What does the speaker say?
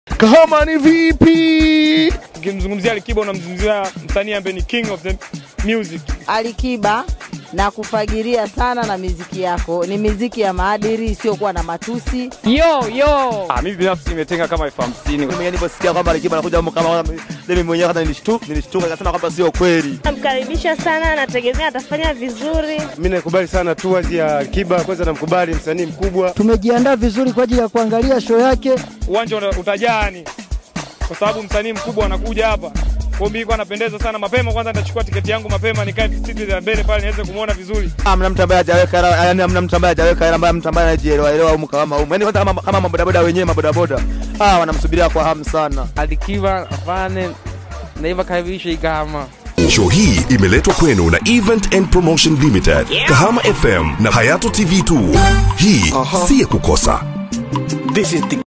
Kahama ni vipi? Ukimzungumzia Alikiba unamzungumzia msanii ambaye ni king of the music. Alikiba na kufagiria sana na miziki yako ni miziki ya maadili isiyokuwa na matusi. Yo yo, Ah, mimi binafsi nimetenga kama elfu hamsini. Mimi mwenyewe niliposikia kwamba Alikiba anakuja huko kama mimi mwenyewe hata nilishtuka, nilishtuka nikasema kwamba sio kweli. Namkaribisha sana, nategemea atafanya vizuri. Mimi nakubali sana tours ya Alikiba, kwanza namkubali msanii mkubwa. Tumejiandaa vizuri kwa ajili ya kuangalia show yake. Uwanja uta- utajaa ni kwa sababu msanii mkubwa anakuja hapa. Kwa hiyo mimi napendeza sana mapema, kwanza nitachukua tiketi yangu mapema nikae siti za mbele pale niweze kumuona vizuri. Hamna mtu ambaye hajaweka hela, yani hamna mtu ambaye hajaweka hela, ambaye mtu ambaye anajielewa elewa huko kama huko. Yaani kwanza kama kama mabodaboda wenyewe mabodaboda. Ah, wanamsubiria kwa hamu sana. Alikiba afane naiva karibisha Igahama. Show hii imeletwa kwenu na Event and Promotion Limited, Kahama FM na Hayato TV 2. Hii si ya kukosa. This is the